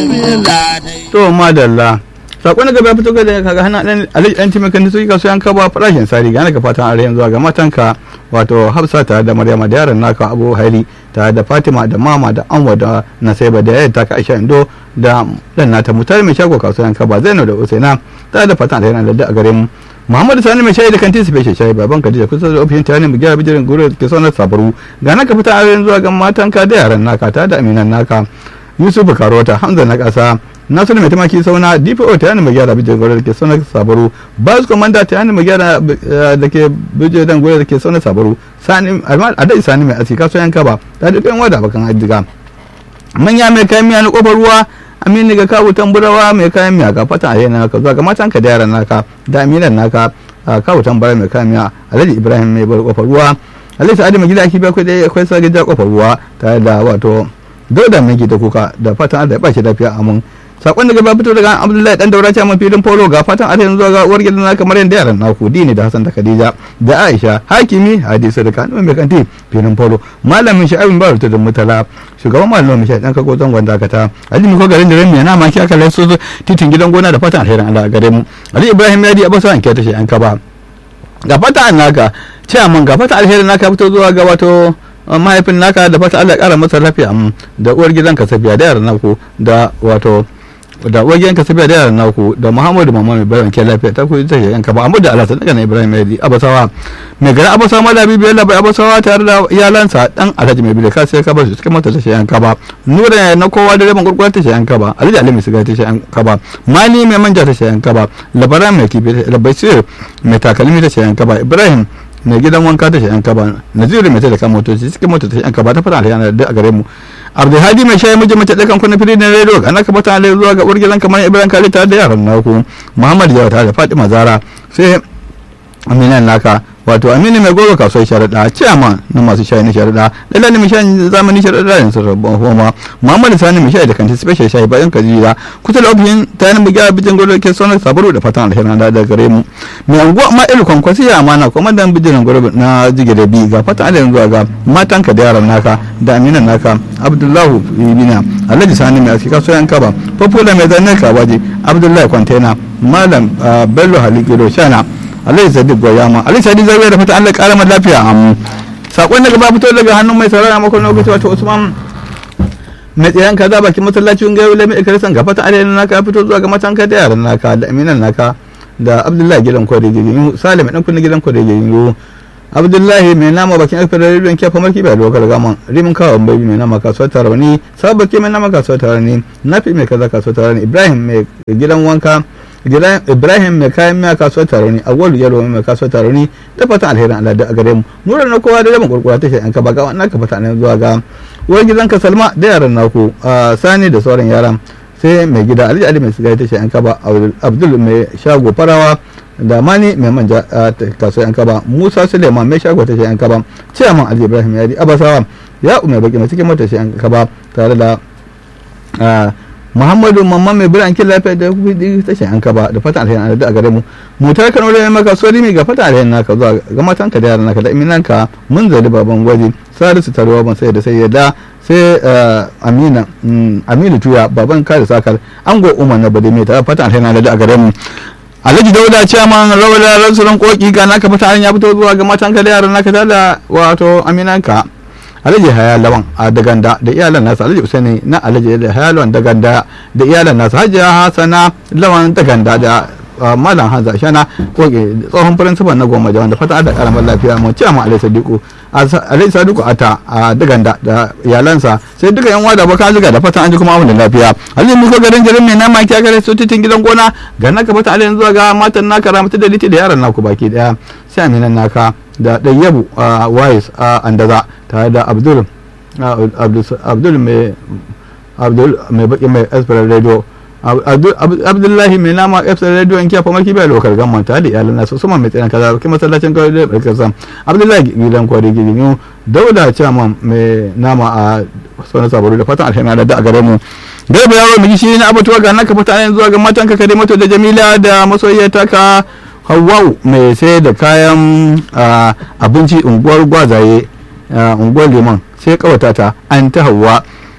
to madalla sakon gaba ya fito ga daga kaga hana dan alhaji dan timakan da suke kasuwan kaba farashin sari ga naka fatan are yanzu ga matanka wato hafsa tare da maryama da yaran naka abu hairi tare da fatima da mama da anwa da nasaiba da yayar taka aisha indo da dan nata mutar mai shago kasuwan kaba zainab da usaina tare da fatan alheri da a gare mu muhammadu sani mai shayi da kantin space shayi baban kadija kusa da ofishin tare mu gyara bijirin gure ke sonar sabaru ga naka fita are yanzu ga matanka da yaran naka tare da aminan naka yusuf karota hamza na kasa nasiru mai tamaki sauna dpo ta yana mai gyara bijiyar gwada da ke sauna sabaru bas komanda ta yana mai gyara da ke bijiyar gwada da ke sauna sabaru a dai sani mai asika so yanka ba ta da ɗan wada bakan hajjiga manya mai kayan miya na kofar ruwa amini ga kawo tamburawa mai kayan miya ga fatan a yana naka zuwa ga matan ka da yaran naka da aminan naka kawo tambara mai kayan miya alhaji ibrahim mai bar kofar ruwa alhaji sa'adu mai gida ake biya akwai akwai sa gida kofar ruwa tare da wato dauda mai gida kuka da fatan Allah ya ba shi lafiya amin sakon daga ba fito daga abdullahi dan daura cewa filin polo ga fatan a yanzu ga uwar gidan naka maryam da yaran naku dini da hasan da khadija da aisha hakimi hadisi da kanu mai kanti filin polo malamin sha'ibin ba da mutala shugaban malamin shi dan kago zangon dakata ali mu ko garin da rami na ma ki aka laiso titin gidan gona da fatan alherin Allah gare mu ali ibrahim yadi abasa an kyata shi an kaba ga fatan naka cewa mun ga fatan alherin naka fito zuwa ga wato mahaifin naka da fata Allah ya kara masa lafiya da uwar gidanka safiya da yaran naku da wato da uwar gidanka safiya da yaran naku da Muhammadu Mama mai bayan ke lafiya ta ku ita yanka ba amma da Allah ta daga Ibrahim Yadi Abasawa mai gari Abasawa Malabi bai labai Abasawa tare da iyalansa dan Alhaji mai bile ka sai ka bar su cikin mota ta yanka ba nura na kowa da rabin gurgurta ta yanka ba Alhaji Ali mai siga ta yanka ba mali mai manja ta yanka ba labaran mai kifi labasir mai takalmi ta yanka ba Ibrahim mai gidan wanka ta shayan kaba naziru mai da kan motoci cikin mota ta shayan kaba ta fara alhiyana da a gare mu abdulhadi mai shayi miji mace dakan kuna fili na rediyo ana ka fata alhiyar zuwa ga uwar gidan kamar ibrahim kare tare da yaran naku muhammad yawa tare da fatima zara sai aminan naka wato aminu mai goro kasuwar sharaɗa ciyama na masu shayi na sharaɗa lalani mai shayi zamani sharaɗa da yanzu rabon homa muhammadu sani mai shayi da kanti special shayi bayan kajira kusa da ofishin ta yanar bugiya bijin goro ke sonar sabaru da fatan alherin da daga gare mu mai anguwa ma ilu kwankwasi ya amana kuma dan bijin goro na jige da bi ga fatan alherin zuwa ga matanka da yaran naka da aminan naka abdullahu ibina alhaji sani mai aski kasuwar kaba popular mai zanen kawaje abdullahi kwantena malam bello halikiro shana alai sadiq goyama alai sadiq zai da fata Allah kara mata lafiya am sakon daga ba fito daga hannun mai saurara makon lokaci wato Usman mai tsayan kaza bakin masallacin gayo lami ikarisan ga fata alai naka fito zuwa ga matanka da yaran naka da aminan naka da Abdullahi gidan kwari gidan Salim dan kunna gidan kwari gidan abdullahi mai nama bakin alfar rediyon kyafa marki bai lokal gaman rimin kawo bai mai nama kasuwar tarani sabaki mai nama kasuwar tarani nafi mai kaza kasuwar tarani ibrahim mai gidan wanka ibrahim mai kayan miya kasuwar taroni agwalu yalo mai kasuwar taroni da fatan alherin allah da a gare mu nura na kowa da rabin kurkura ta shayanka ba ga wannan ka fata ne zuwa ga uwar gidanka salma da yaran naku sani da sauran yaran sai mai gida alhaji ali mai sigari ta shayanka ba abdul mai shago farawa da mani mai manja a kasuwar yanka ba musa suleiman mai shago ta yanka ba ciyaman alhaji ibrahim yadi abasawa ya umar baki mai cikin mota yanka ba tare da muhammadu mamman mai biran kin lafiya da kudi ta yanka ba da fatan alheri da a gare mu mutar kano da maka sori mi ga fatan alheri naka zuwa ga matan ka da yaran naka da iminan ka mun zali baban gwaji salisu taruwa ban sai da sai yadda sai amina aminu tuya baban kare sakar ango umar na bade mai tare fatan alheri da a gare mu alhaji dauda ciyaman rawar da ransuran koki ga naka fita ya fito zuwa ga matan ka da yaran naka da wato aminanka alhaji haya lawan a daganda da iyalan nasa alhaji usaini na alhaji haya lawan daganda da iyalan nasa hajiya hasana lawan daganda da malam hanza shana koke tsohon firinsifal na goma da wanda fata da karamar lafiya mu ciyaman alhaji sadiku alhaji sadiku ata a daganda da iyalansa sai duka yan wada baka zuga da fatan an ji kuma abin da lafiya alhaji muka garin jirin mai nama kiya gare su titin gidan gona ga naka fata alhaji zuwa ga matan naka ramatu da liti da yaran naku baki daya sai aminan naka da ɗayyabu a wais a andaza tare da abdul abdul mai abdul mai baki mai esper radio abdullahi mai nama esper radio in kyafa maki bai lokar gamman tare da iyalan nasu su mai tsayan kaza kuma masallacin kawai da barkar sam abdullahi gidan kwari gidan dauda chairman mai nama a sauran sabaru da fatan alheri da a gare mu garba yaro miji shi na abatuwa ga naka fata zuwa ga matan ka kare mato da jamila da masoyiyata ka hawau mai sai da kayan abinci unguwar gwazaye unguwar liman sai kawata ta an ta hawa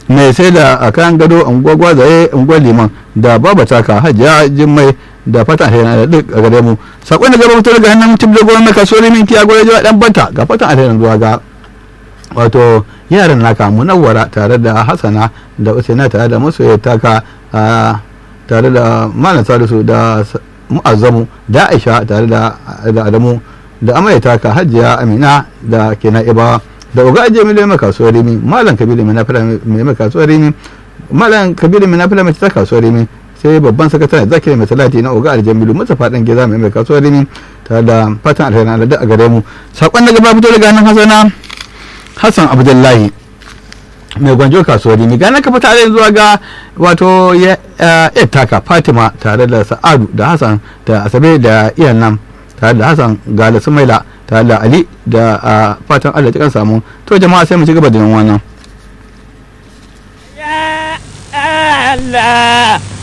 mai sai da a kayan gado unguwar gwazaye unguwar liman da baba taka hajiya jimmai da fatan alheri da duk a gare mu sakon da gaba mutu daga hannun mutum da gwamnati kasuwar min kiya gwada jawa dan banta ga fatan alheri zuwa ga wato yaran naka munawwara tare da hasana da usaina tare da masoya taka tare da malam salisu da mu'azzamu da aisha tare da adamu da amaya taka hajiya amina da ke na'ibawa da uga ajiye miliyan mai kasuwar rimi malam kabiru mai nafila mai kasuwar rimi malam kabiru mai nafila mai ta kasuwar rimi sai babban sakatare zakiri mai talati na uga aljamilu mustapha dan geza mai mai kasuwar rimi tare da fatan alheri da a gare mu sakon daga ba fito daga hannun hasana hassan abdullahi mai gwanjo kasuwar rimi gane ka fita zuwa ga wato ya taka fatima tare da sa'adu da hassan da asabe da iyan nan tare da hassan ga da sumaila tare da ali da fatan allah cikin samu to jama'a sai mu ci gaba da yin wannan ya allah